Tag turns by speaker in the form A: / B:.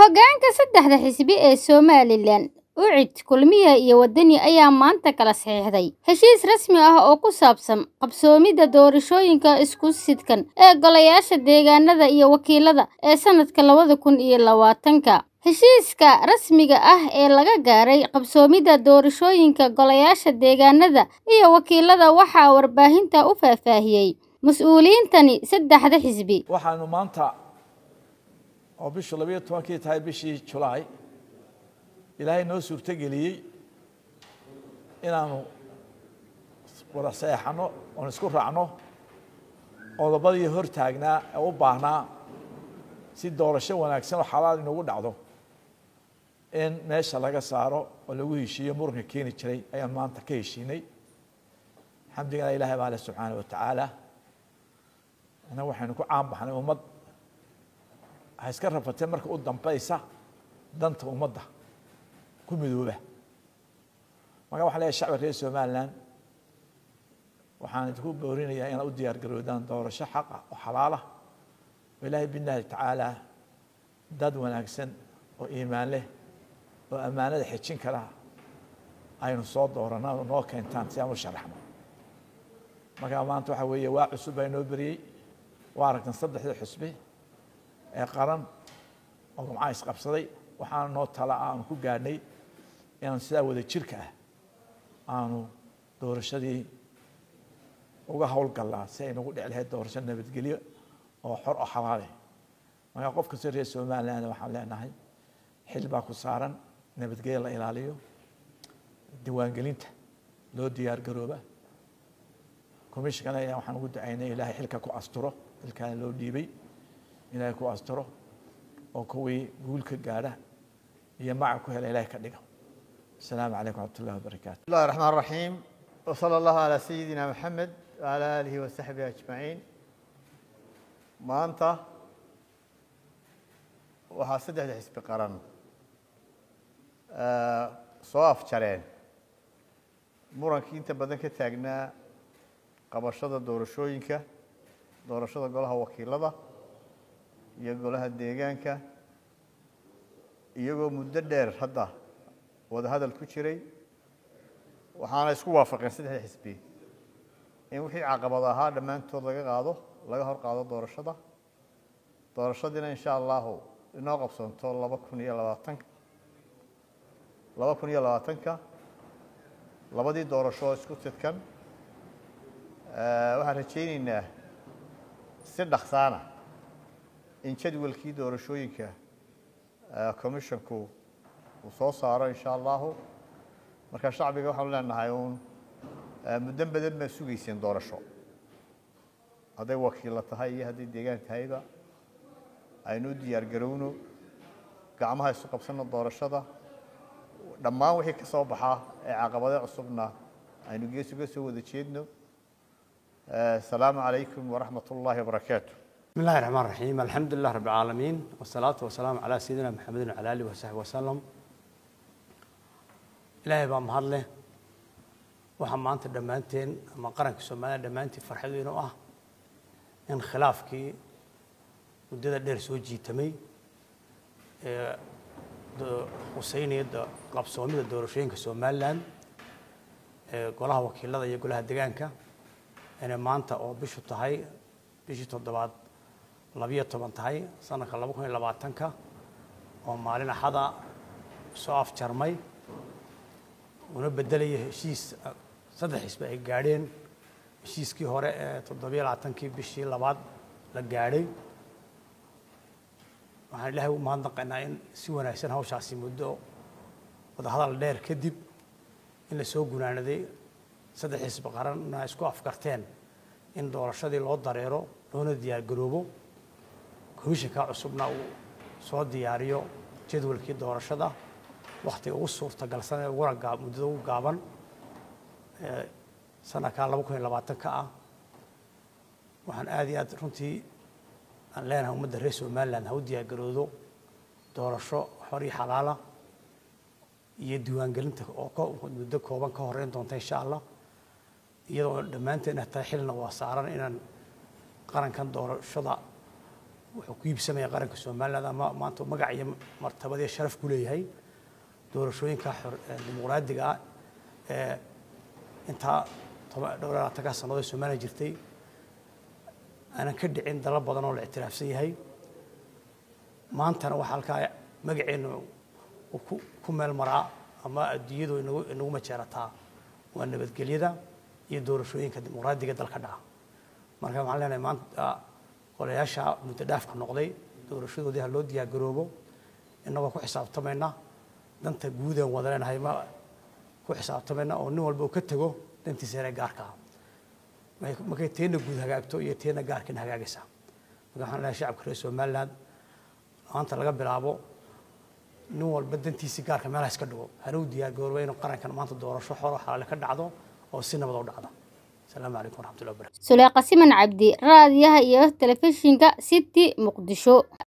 A: Hoggaanka saddexda xisbi ee Somalilan, UCID, Kulmiye iyo Wadani ayaa maanta kala saxiixday heshiis rasmi ah oo ku saabsan qabsoomidda doorashooyinka isku sidkan ee golayaasha deegaanada iyo wakiilada ee sanadka labada kun iyo labaatanka. Heshiiska rasmiga ah ee laga gaaray qabsoomidda doorashooyinka golayaasha deegaanada iyo wakiilada waxaa warbaahinta u faahfaahiyey mas'uuliyiintani saddexda xisbi.
B: waxaanu maanta oo bishu labayo tobankii tahay bishii julaay ilaahay noo suurtogeliyey inaanu wada saxeexano oon isku raacno qodobadii hor taagnaa ee u baahnaa si doorasho wanaagsan oo xalaal inugu dhacdo in meesha laga saaro oo lagu heshiiyo muranka keeni jiray ayaan maanta ka heshiinay xamdigana ilaahay baa leh subxaana wa tacaala ina waxaynu ku caan baxnay ummad waxay iska rafatee marka u dambaysa danta ummadda ku midooba marka waxaan leeyahay shacbi reer somaliland waxaan idinku boorinayaa inaad u diyaar garoodaan doorasho xaqa oo xalaala oo ilaahay billahi tacaala dad wanaagsan oo iimaan leh oo ammaanada xejin kara aynu soo doorana oo noo keentaan si aan u sharaxno marka maanta waxaa weeye waa cusub baa inoo beriyey waa aragtan saddexda xusbi ee qaran oo gumcaha isqabsaday waxaana noo tala ah aanu ku gaadhnay inaan sidaa wada jirka ah aanu doorashadii uga howlgallaa si ay nagu dhici lahayd doorasho nabadgelyo oo xor oo xalaale marka qof kastoo reer somaliland waxaan leenahay xil baa ku saaran nabadgelyo la ilaaliyo diiwaangelinta loo diyaar garooba commissionkana ayaa waxaan ugu ducaynay ilaahay xilka ku asturo xilkaana loo dhiibay ilaahay ku asturo oo kuwii guul ka gaadha iyo magac ku hela ilahay ka dhiga السلام عليكم ورحمة الله وبركاته
C: بسم الله الرحمن الرحيم وصلى الله على سيدنا محمد وعلى آله وصحبه أجمعين maanta waxaa saddexda xisbi qaran soo afjareen murankii inta badan ka taagnaa qabashada doorashooyinka doorashada golaha wakiilada iyo golaha deegaanka iyagoo muddo dheer hadda wada hadal ku jiray waxaana isku waafaqeen saddexda xisbi in wixii caqabad ahaa dhammaantood laga qaado laga hor qaado doorashada doorashadiina insha allahu inoo qabsoonto laba kun iyo labaatanka laba kun iyo labaatanka labadii doorasho oo isku sidkan waxaan rajayneynaa si dhaksaana in jadwalkii doorashooyinka commissionku uu soo saaro insha allahu marka shacbiga waxaanu leenahay uun muddo badan baa sugayseen doorasho hadday wakiilla tahay iyo hadday deegaan tahayba aynu u diyaar garowno gacmaha isu qabsano doorashada dhammaan wixii ka soo baxaa ee caqabado cusubna aynu gees uga soo wada jeedno asalaamu calaykum waraxmat ullaahi wabarakaatu
D: بسم الله الرحمن الرحيم الحمد لله رب العالمين والصلاة والسلام على سيدنا محمد وعلى آله وصحبه وسلم إلهي بaa mahad leh waxaa maanta dhammaanteen ama qaranka Soomaaliya dhammaantii farxadiina u ah in khilaafkii muddada dheer soo jiitamay ee huseyniyada qabsoomida doorashooyinka Somaliland ee golaha wakiilada iyo golaha deegaanka inay maanta oo bishu tahay bishii toddobaad labiyo toban tahay sanadka laba kun iyo labaatanka oo maalin axada soo afjarmay una bedelaya heshiis saddex xisbi ay gaadheen heshiiskii hore ee toddobiyo labaatankii bishii labaad la gaadhay waxaan ilaahay u mahadnaqaynaa in si wanaagsan hawshaasi muddo wadahadal dheer kadib in la soo gunaanaday saddex xisbi qaranna isku afkarteen in doorashadii loo dareero loona diyaar garoobo komishinka cusubna uu soo diyaariyo jadwalkii doorashada waktiga ugu suurtagalsan ee uguna gaa muddada ugu gaaban ee sanadka laba kun iyo labaatanka ah waxaan aada iyo aad runtii aan leenahay ummadda reer somaliland ha u diyaar garoodo doorasho xor iyo xalaala iyo diiwaangelinta oo muddo kooban ka horeyn doonta insha allah iyadoo dhammaanteen tahay xilna waa saaran inaan qarankan doorashada wuxuu ku iibsamaya qaranka somaliland ama maanta magac iyo martabad iyo sharaf ku leeyahay doorashooyinka dimuqraadiga ah ee intaa dhowr labaatanka sannadood ee somaliland jirtay aanan ka dhicin dalal badan oo la ictiraafsan yahay maantana waxaa halkaa magaceenna ku meel maraa ama adduunyadu inagu inagu majeerataa waa nabadgelyada iyo doorashooyinka dimuqraadiga dalka dhaca marka waxaan leenahay maanta golayaasha muddo dhaafka noqday doorashadoodii ha loo diyaargaroobo innagoo ku xisaabtamayna danta guud aan wada leenahay ma ku xisaabtamayna oo nin walba uu ka tego dantiisa yaree gaarka ah markay teena guud hagaagto iyo teena gaarkina hagaagaysaa marka waxaan leenahay shacabka reer somaliland maanta laga bilaabo nin walba dantiisii gaarka meelaha iska dhigo hana u diyaargarooba inuu qarankan maanta doorasho xoro xalaale ka dhacdo oo si nabad u dhacda asalaamu calaykum waraxmatullahi wabarakatu
A: suleeqa siman cabdi raadiyaha iyo telefishinka city muqdisho